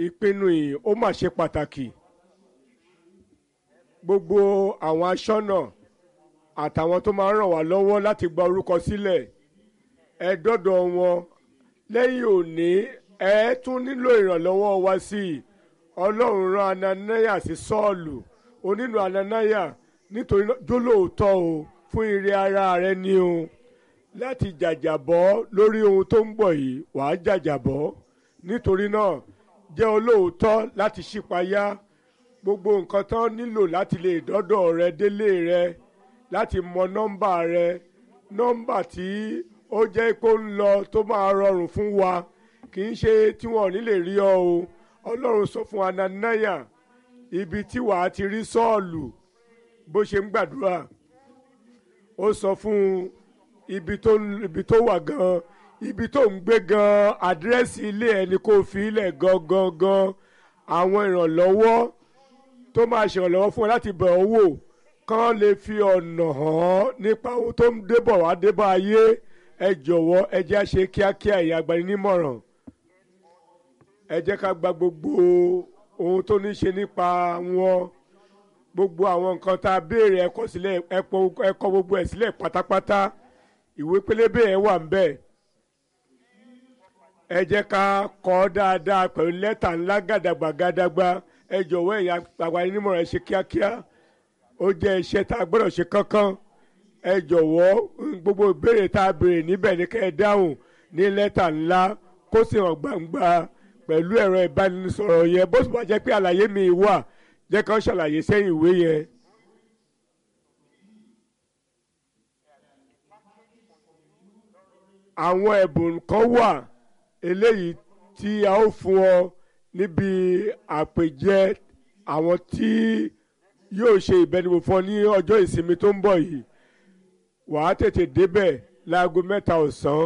ìpinnu yìí ó mà ṣe pàtàkì gbogbo àwọn aṣọ́nà àtàwọn tó máa ń ràn wá lọ́wọ́ láti gba orúkọ sílẹ̀ ẹ dọ́dọ̀ wọn lẹ́yìn òní ẹ tún nílò ìrànlọ́wọ́ wa sí i ọlọ́run rán ananaya sí sọ́ọ̀lù onínú ananaya nítorí jólóòótọ́ o fún ire ara rẹ ni o láti jàjàbọ́ lórí ohun tó ń bọ̀ yìí wàá jàjàbọ́ nítorí náà jẹ́ olóòótọ́ láti ṣípayá gbogbo nǹkan tán nílò láti lè dọ́dọ̀ rẹ délé rẹ láti mọ nọ́mbà rẹ nọ́mbà tí ó jẹ́ kó ń lọ tó máa rọrùn fún wa kì í ṣe tí wọn ò ní lè rí ọ o ọlọ́run sọ fún ananaya ibi tí wàá ti rí sọ́ọ̀lù bó ṣe ń gbàdúrà ó sọ fún ibi tó ibi tó wà gan ibi tó ń gbé gan àdírẹ́sì ilé ẹni kó fi ilẹ̀ gangan gan àwọn ìrànlọ́wọ́ tó máa ṣèrànlọ́wọ́ fún ẹ láti bẹ̀ ọ́ wò kán lè fi ọ̀nà hàn nípa ohun tó ń débọ̀ wá débọ̀ ayé ẹ jọ̀wọ́ ẹ jẹ́ àṣe kíákíá ìyá agbaninímọ̀ràn ẹ jẹ́ ká gba gbogbo ohun tó ní ṣe nípa wọn gbogbo àwọn nǹkan tá a béèrè ẹ kọ sílẹ̀ ẹ kọ gbogbo ẹ̀ sílẹ̀ pátápátá ìwé pélébé ẹ wà ń bẹ̀ ẹ jẹ́ ká kọ dáadáa pẹ̀lú lẹ́tà ńlá gàdàgbà gàdàgbà ẹ jọ̀wọ́ ẹ̀yà agbaninímọ̀ràn ẹ ṣe kíákíá ó jẹ́ iṣẹ́ tá a gbọ́dọ̀ ṣe kánkán ẹ jọ̀wọ́ gbogbo ìbéèrè tá a béèrè níbẹ̀ ní kẹ́ ẹ dáhùn ní lẹ́tà ńlá kó sì hàn gbangba pẹ̀lú ẹ̀rọ ìbánisọ̀rọ̀ yẹn bó sì wá jẹ́ pé àlàyé mi wà jẹ́ kán ṣàlàyé sẹ́yìn ìwé yẹn. àwọn ẹ̀bùn kan wà eléyìí tí a ó fún ọ níbi àpèjẹ àwọn tí yóò ṣe ìbẹnuwò fún ọ ní ọjọ́ ìsinmi tó ń bọ̀ yìí wàá tètè débẹ̀ láago mẹ́ta ọ̀sán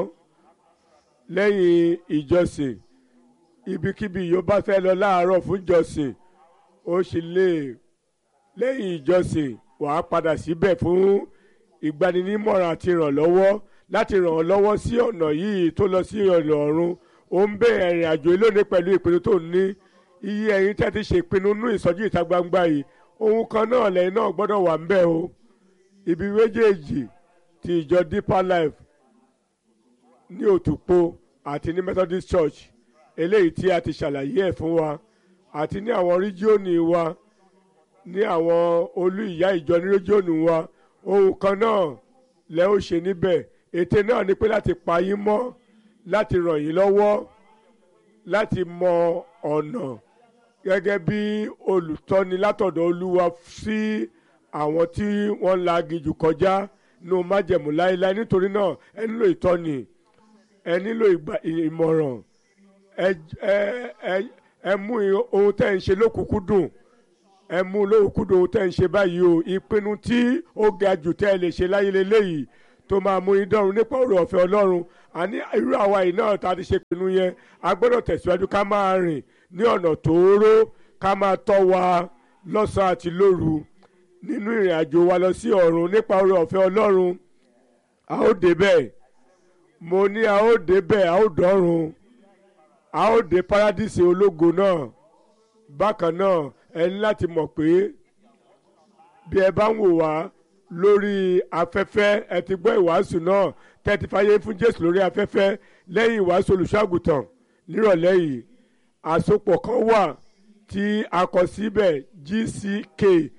lẹ́yìn ìjọsìn ibikíbi yóò bá fẹ́ lọ láàárọ̀ fún ìjọsìn ó sì lè lẹ́yìn ìjọsìn wàá padà síbẹ̀ fún ìgbaninímọ̀ràn àti ìrànlọ́wọ́ láti ràn ọ́ lọ́wọ́ sí ọ̀nà yìí tó lọ sí ọ̀nà ọ̀run ó ń bẹ ẹ̀rìn àjò lónìí pẹ̀lú ìpinnu tó ní iye ẹ̀yin tẹ́ ti ṣe ìpinnu nú ìsọjí ìta gbangba yìí ohun kan náà lẹ́yìn náà gbọ́dọ̀ wà ń bẹ̀ o ibi méjèèjì ti ìjọ deeper life ní òtúpó àti ní methodist church eléyìí tí a ti ṣàlàyé ẹ̀ fún wa àti ní àwọn ríjíọ̀nù wa ní àwọn olú ìyá ìjọ ní ríjíọ̀nù wa ohun kan náà lẹ́ ó ṣe níbẹ̀ ète náà ni pé láti pa yín mọ́ láti ràn yín lọ́wọ́ láti mọ ọ̀nà gẹ́gẹ́ bí olùtọ́ni látọ̀dọ̀ olúwa sí àwọn tí wọ́n la gijù kọjá nínú májẹ̀mú láéláé nítorí náà ẹ nílò ìtọ́ni ẹ nílò ìmọ̀ràn ẹ ẹ ẹ mú ohun tẹ́ ń ṣe lókùnkúndùn ẹ mú lókùnkúndùn ohun tẹ́ ń ṣe báyìí o ìpinnu tí ó ga jù tẹ́ ẹ lè ṣe láyé lélẹ́yìí tó máa mú yín dọ́run nípa ọ̀rọ̀ ọ̀fẹ́ ọlọ́run àní irú àwa yìí náà tá a ti ṣe pinnu yẹn a gbọ́dọ̀ tẹ̀síwájú ká máa rìn ní ọ̀nà tóóró ká máa tọ́ wa lọ́sàn-án àti lóru nínú ìrìn àjò wa lọ sí ọ̀run nípa ọ̀rọ̀ ọ̀fẹ́ ọlọ́run a ó débẹ̀ mo ní a ó débẹ̀ a ó dọ́run a ó dé paradíṣe ológo náà bákan náà ẹ ní láti mọ̀ pé bí ẹ bá ń wò wá lórí afẹ́fẹ́ ẹ ti gbọ́ ìwàásù náà tẹ́tí fàyè fún jésù lórí afẹ́fẹ́ lẹ́yìn ìwàásù olùṣọ́àgùtàn nírọ̀lẹ́ yìí àsopọ̀ kan wà tí a kọ síbẹ̀ gck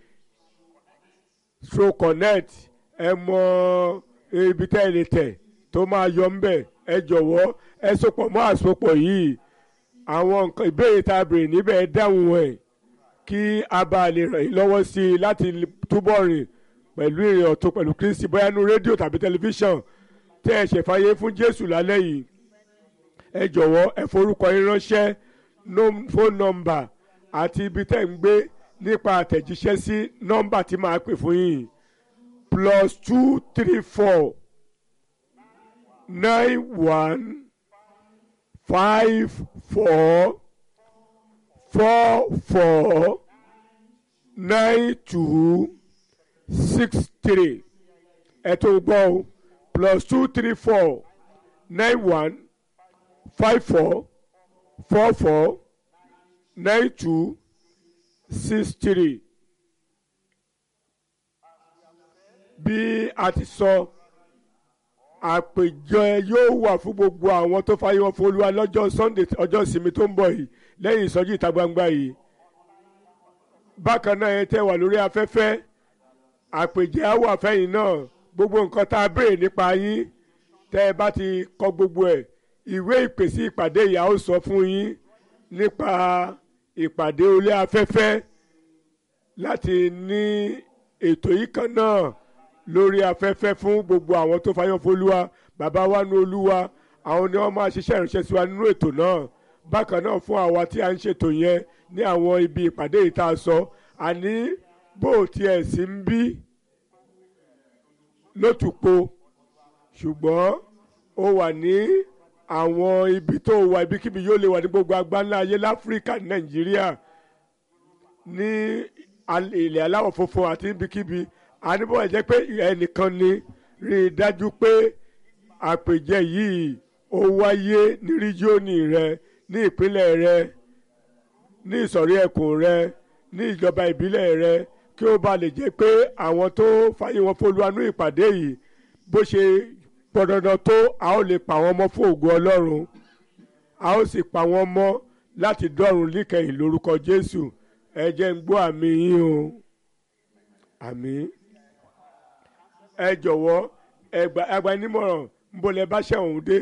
stro connect ẹ mọ ibi tẹ́ ẹ lè tẹ̀ tó máa yọ ńbẹ̀ ẹ jọ̀wọ́ ẹ sopọ̀ mọ́ àsopọ̀ yìí àwọn nǹkan ìbéèrè tá a béèrè níbẹ̀ ẹ dáhùn ẹ̀ kí a bá lè ràn yín lọ́wọ́ sí i láti túbọ̀ rìn pẹ̀lú ìrìn ọ̀tún pẹ̀lú kristi bóyá nu rédíò tàbí tẹlifíṣàn tẹ́ ẹ ṣèfàyè fún jésù lálẹ́ yìí ẹ jọ̀wọ́ ẹ forúkọ yín ránṣẹ́ fóònù nọ́mbà àti ibi tẹ́ ń gbé nípa àtẹ̀jíṣẹ́ sí nọ́mbà tí màá pè fún yín plus two three four nine one five four four four nine two six three ẹ tó gbọ́ o plus two three four nine one five four four four nine two six three bí a ti sọ àpèjọ yóò wà fún gbogbo àwọn tó fàyè wọn fún olúwa lọ́jọ́ sunday ọjọ́ ìsinmi tó ń bọ̀ yìí lẹ́yìn ìsọjí ìta gbangba yìí bákan náà ẹ tẹ́ wà lórí afẹ́fẹ́ àpèjẹ á wà fẹ́yìn náà gbogbo nǹkan tá a béèrè nípa yín tẹ́ ẹ bá ti kọ gbogbo ẹ̀ ìwé ìpèsè ìpàdé ìyá ó sọ fún yín nípa ìpàdé orí afẹ́fẹ́ láti ní ètò yìí kan náà lórí afẹ́fẹ́ fún gbogbo àwọn tó fayọ́ fọlúwa bàbá wa ní olúwa àwọn ni wọ́n máa ṣiṣẹ́ ìránṣẹ́ sí wa nínú ètò náà bákan náà fún àwa tí a ń ṣètò yẹn ní àwọn ibi ìpàdé yìí tá a sọ àní bó tiẹ̀ sí ń bí lótùpó ṣùgbọ́n ó wà ní àwọn ibi tó wà ibikíbi yóò lè wà ní gbogbo àgbáńlá ayé láfíríkà nàìjíríà ní ilẹ̀ aláwọ̀ funfun àti ibikíbi àníbọ̀ ẹ̀ jẹ́ pé ẹnìkan ni rí i dájú pé àpèjẹ yìí ó wáyé ní ríjíọ́nì rẹ ní ìpínlẹ̀ rẹ ní ìsọ̀rí ẹkùn rẹ ní ìjọba ìbílẹ̀ rẹ kí ó ba lè jẹ́ pé àwọn tó fàyè wọn fọlùwánú ìpàdé yìí bó ṣe pọ̀dandan tó a ó lè pa wọ́n mọ́ fún ògo ọlọ́run a ó sì pa wọ́n mọ́ láti dọ́run líkẹyìn lórúkọ jésù ẹ jẹ́ ń gbọ́ àmì yín o àmì ẹ jọ̀wọ́ ẹgbà ẹgbà nímọ̀ràn ń bolẹ̀ bá ṣẹ̀wọ̀n dé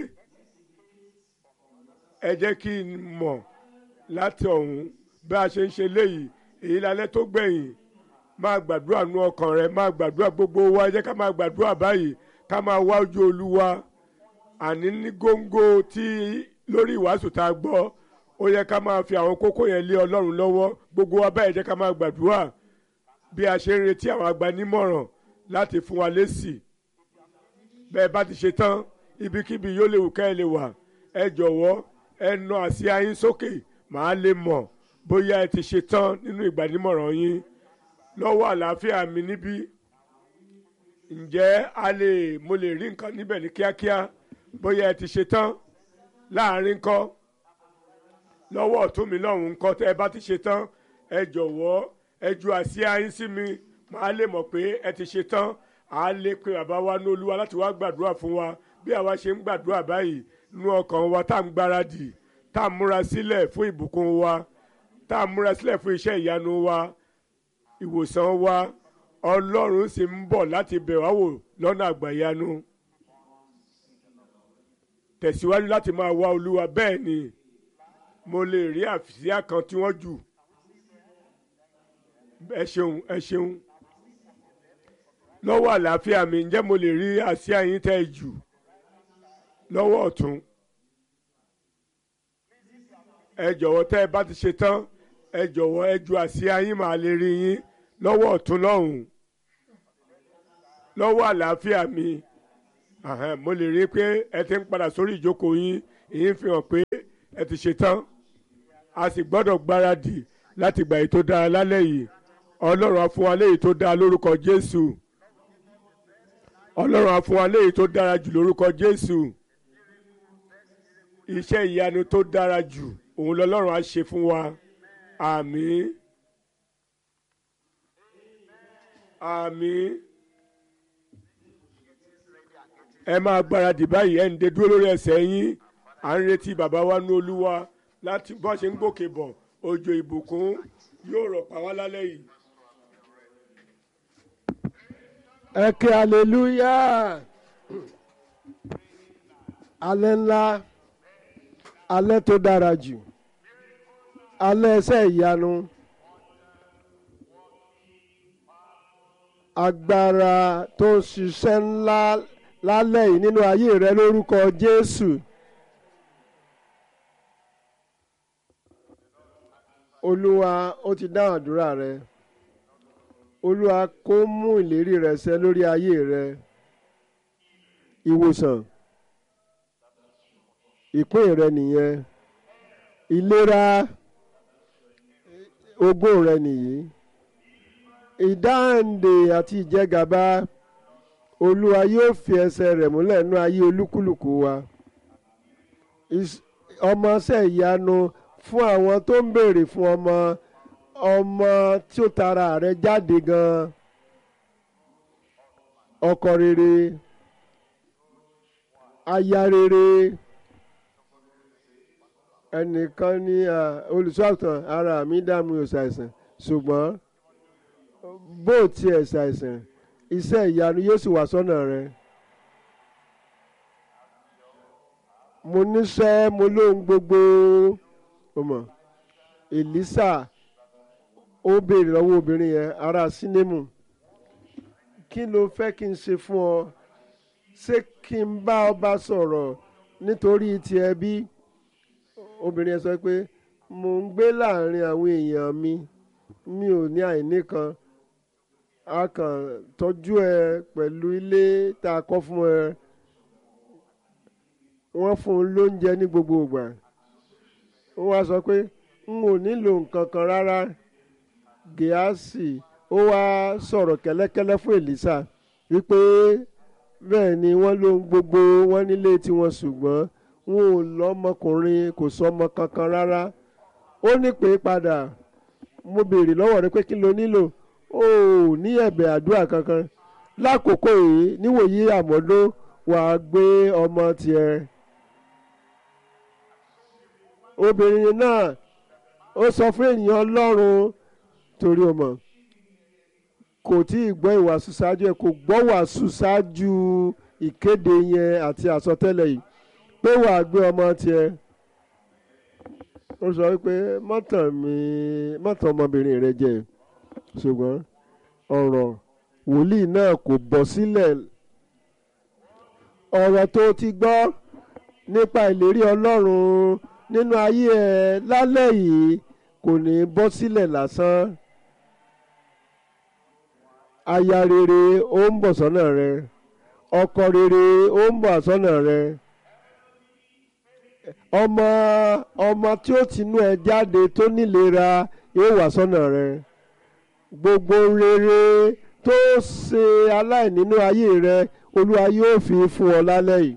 ẹ jẹ́ kí n mọ̀ láti ọ̀hún bí a ṣe ń ṣe léyìí èyí lálẹ́ tó gbẹ̀yìn máa gbàdúrà nú ọkàn rẹ máa gbàdúrà gbogbo wa ẹ jẹ́ ká máa gbàdúrà báyìí ká máa wá ojú olúwa àní ní góńgó tí lórí ìwàásù tá a gbọ́ ó yẹ ká máa fi àwọn kókó yẹn lé ọlọ́run lọ́wọ́ gbogbo wa báyìí jẹ́ ká máa gbàdúrà bí a ṣe ń retí àwọn agbanímọ̀ràn láti fún wa lésì bẹ́ẹ̀ bá ti ṣe tán ibikíbi yóò lè wù ká ẹ lè wà ẹ jọ̀wọ́ ẹ nà àsíá yín sókè màá lè mọ̀ bóyá ẹ ti ṣe tán nínú ìgbanímọ̀ràn yín lọ́wọ́ àlàáfíà mi níbí ǹjẹ́ a lè mo lè rí nǹkan níbẹ̀ ní kíákíá bóyá ẹ ti ṣe tán láàrin kọ́ lọ́wọ́ ọ̀tún mi lọ́hùn ńkọ́ tẹ́ ẹ bá ti ṣe tán ẹ jọ̀wọ́ ẹ ju àsíá yín sí mi màá lè mọ̀ pé ẹ ti ṣe tán à á lè pe bàbá wa ní olúwa láti wá gbàdúrà fún wa bí àwa ṣe ń gbàdúrà báyìí nú ọkàn wa tá à ń gbáradì tá à ń múra sílẹ̀ fún ìbùkún wa tá à ń múra sílẹ̀ fún iṣẹ́ ìyanu wa ìwòsàn wa ọlọ́run sì ń bọ̀ láti bẹ̀ wá wò lọ́nà àgbàyanu tẹ̀síwájú láti máa wá olúwa bẹ́ẹ̀ ni mo lè rí àfíà kan tí wọ́n jù ẹ ṣeun ẹ ṣeun lọ́wọ́ àlàáfíà mi ǹjẹ́ mo lè rí àsíá yín tẹ́ ẹ jù lọ́wọ́ ọ̀tún ẹ jọ̀wọ́ tẹ́ ẹ bá ti ṣe tán ẹ jọ̀wọ́ ẹ ju àsíá yín màá lè rí yín lọ́wọ́ ọ̀tún lọ́hùn lọ́wọ́ àlàáfíà mi mo lè rí i pé ẹ ti ń padà sórí ìjókòó yín èyí ń fi hàn pé ẹ ti ṣe tán a sì gbọ́dọ̀ gbáradì láti gbà èyí tó dára lálẹ́ yìí ọlọ́run á fún wa léyìí tó dára lórúkọ jésù ọlọ́run á fún wa léyìí tó dára jù lórúkọ jésù iṣẹ́ ìyanu tó dára jù òun lọ́lọ́run á ṣe fún wa àmín àmín ẹ máa gbáradì báyìí ẹ ń de dúró lórí ẹsẹ̀ yín à ń retí bàbá wa ní olúwa láti bọ́ ṣe ń gòkè bọ̀ òjò ìbùkún yóò rọ̀ pa wá lálẹ́ yìí. ẹ ké aleluya alẹ́ ńlá alẹ́ tó dára jù alẹ́ ẹsẹ̀ ìyanu agbára tó ń ṣiṣẹ́ ńlá lálẹ́ yìí nínú ayé rẹ lórúkọ Jésù. Olúwa ó ti dáhùn àdúrà rẹ Olúwa kó mú ìlérí rẹ ṣẹ lórí ayé rẹ ìwòsàn ìpín rẹ nìyẹn ìlera ogún rẹ nìyí ìdáǹdè àti ìjẹgàba olúwa yóò fi ẹsẹ̀ rẹ̀ múlẹ̀ nú ayé olúkúlùkù wa ọmọọṣẹ́ ìyanu fún àwọn tó ń béèrè fún ọmọ ọmọ tí ó tara rẹ jáde gan ọkọ rere aya rere ẹnìkan ní olùṣọ́àgùtàn ara mi dá mi ò ṣàìsàn ṣùgbọ́n bó tiẹ̀ ṣàìsàn iṣẹ́ ìyanu yóò sì wà sọ́nà rẹ. mo níṣẹ́ mo lóhun gbogbo ọmọ Èlísà ó béèrè lọ́wọ́ obìnrin yẹn ará sínémù kí ló fẹ́ kí n ṣe fún ọ ṣé kí n bá ọba sọ̀rọ̀ nítorí tiẹ̀ bí obìnrin yẹn sọ pé mo ń gbé láàrin àwọn èèyàn mi mi ò ní àìní kan a kàn tọ́jú ẹ pẹ̀lú ilé tá a kọ́ fún ẹ wọ́n fún un lóúnjẹ ní gbogbo ìgbà ó wá sọ pé n ò nílò nǹkan kan rárá gíásì ó wá sọ̀rọ̀ kẹ́lẹ́kẹ́lẹ́ fún Èlísà wípé bẹ́ẹ̀ ni wọ́n lóhun gbogbo wọn nílé tiwọn ṣùgbọ́n wọn ò lọ́mọkùnrin kò sọmọ kankan rárá ó ní pé padà mo béèrè lọ́wọ́ rẹ pé kí ló nílò ó ní ẹ̀bẹ̀ àdúrà kankan lákòókò yìí níwòyí àmọ́dún wàá gbé ọmọ tiẹ̀ obìnrin náà ó sọ fún ènìyàn Ọlọ́run torí o mọ̀ kò tí ì gbọ́ ìwàásù ṣáájú ẹ̀ kò gbọ́ wàásù ṣáájú ìkéde yẹn àti àsọtẹ́lẹ̀ yìí pé wàá gbé ọmọ tiẹ̀ ó sọ wípé mọ́tàn mi mọ́tàn ọmọbìnrin rẹ jẹ ṣùgbọ́n ọ̀rọ̀ wòlíì náà kò bọ́ sílẹ̀ ọ̀rọ̀ tó ti gbọ́ nípa ìlérí Ọlọ́run nínú ayé ẹ lálẹ́ yìí kò ní bọ́ sílẹ̀ lásán aya rere ó ń bọ̀ sọ́nà rẹ ọkọ rere ó ń bọ̀ sọ́nà rẹ ọmọ ọmọ tí ó tinú ẹ jáde tó nílera yóò wá sọ́nà rẹ gbogbo rere tó ṣe aláìnínú ayé rẹ olúwa yóò fi fún ọ lálẹ́ yìí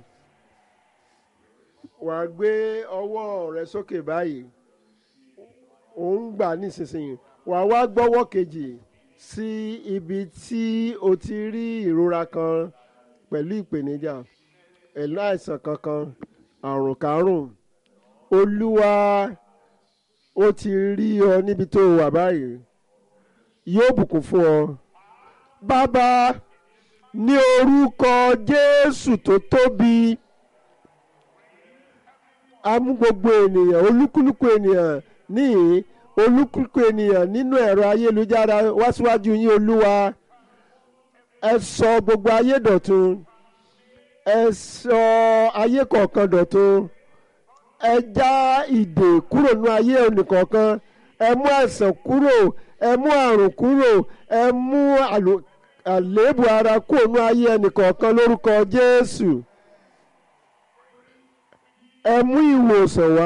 wàá gbé ọwọ́ rẹ sókè báyìí ò ń gbà nísinsìnyí wàá wá gbọ́wọ́ kejì sí ibi tí o ti rí ìrora kan pẹ̀lú ìpèníjà ẹ̀lú àìsàn kankan àrùn kárùn olúwa ó ti rí ọ níbi tó wà báyìí yóò bùkún fún ọ bàbá ní orúkọ jésù tó tóbi a mú gbogbo ènìyàn olúkúlùkù ènìyàn níhìn olúkúlùkù ènìyàn nínú ẹ̀rọ ayélujára wá síwájú yín olúwa ẹ sọ gbogbo ayé dọ̀tun ẹ sọ ayé kọ̀ọ̀kan dọ̀tun ẹ já ìdè kúrò nínú ayé ẹnìkọ̀ọ̀kan ẹ mú àìsàn kúrò ẹ mú àrùn kúrò ẹ mú àléébù ara kúrò nínú ayé ẹnìkọ̀ọ̀kan lórúkọ Jésù ẹ mú ìwòsàn wá